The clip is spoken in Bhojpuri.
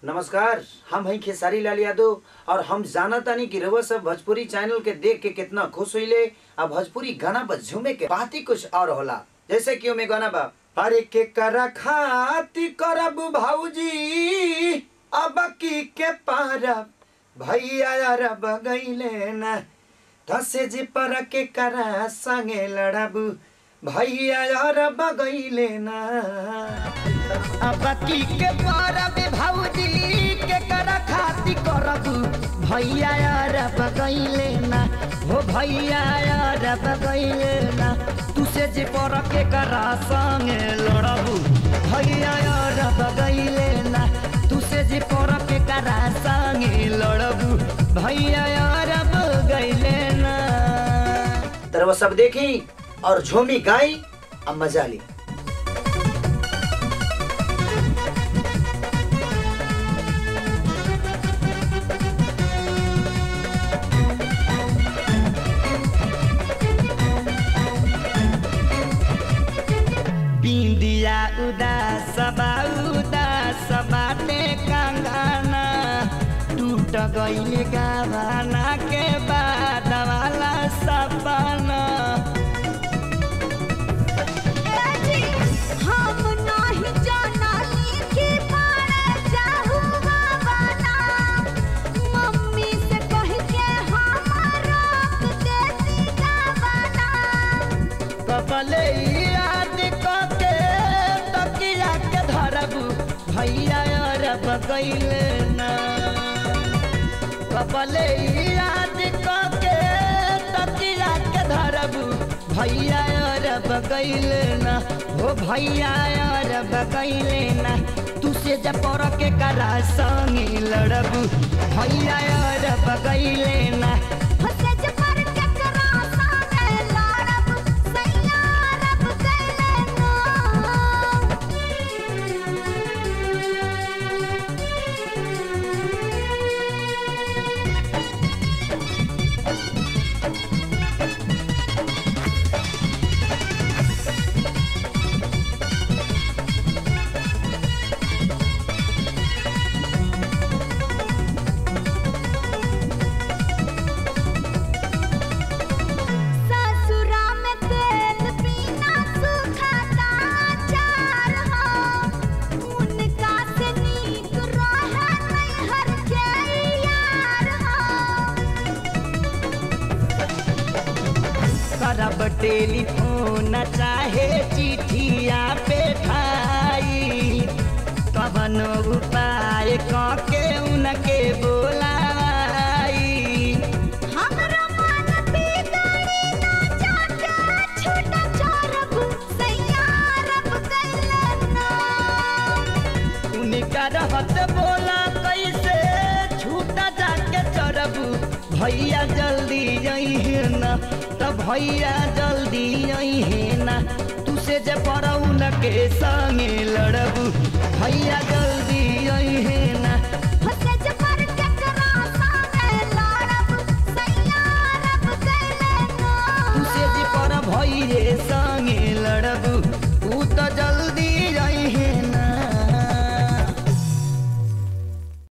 नमस्कार हम हैं खेसारी लाल यादव और हम जाना तानी कि रउआ सब भोजपुरी चैनल के देख के कितना खुश हुईले आ भोजपुरी गाना पर झूमे के बात ही कुछ और होला जैसे कि ओमे गाना बा अरे के करा खाती करब भाऊजी अब की के पारब भैया यार बगैले ना धसे जी पर के करा संगे लड़ब भैया यार बगैले ना अब की के परब भौजी के कर खाती करब भैया यार बगैले ना हो भैया यार बगैले ना तुसे जे पर के करा संगे लड़ब भैया यार बगैले ना तुसे जे पर के करा संगे लड़ब भैया यार बगैले ना तर वो सब देखी और झूमी गाई अब मजा ली बिंदिया उदास बा उदास बाटे कंगना टूट गईल गावाना के बाद वाला सपना हम नाही जानाली कि मारे जाहू बाबाना मम्मी से कह के हमारा देसी गावाना कपले याद कके तकिया के धरबू भैया यार बगैले ना कपले याद कके तकिया के धरबू भैया यार बगैले ना हो भैया यार बगैले ना तुसे जब पर के करा संगी लड़बू भैया यार बगैले ना हसे जे पर के करा साने लड़ब सैया रब गैले ससुरा में तेल पीना सुखाता चार हो उनका से नीक रहे नैहर के यार हो करब टेलीफोन चाहे चिठिया पे ठाई कवन उपाय कके उनके बोलाई हमरा मन बिगड़ी ना जाके छूटा चोरब सैया रब गैले ना उनका रहत बोला कैसे छूटा जाके चढ़बू भैया जल्दी अहे ना त भैया जल्दी अहे ना तुसे जे पड़ऊ न के संगे लड़बू भैया जल्दी अहे ना हसे जे पर के करा साने लड़ब सैया रब गैले ना तुसे जे पर भैये संगे लड़बू ऊ त जल्दी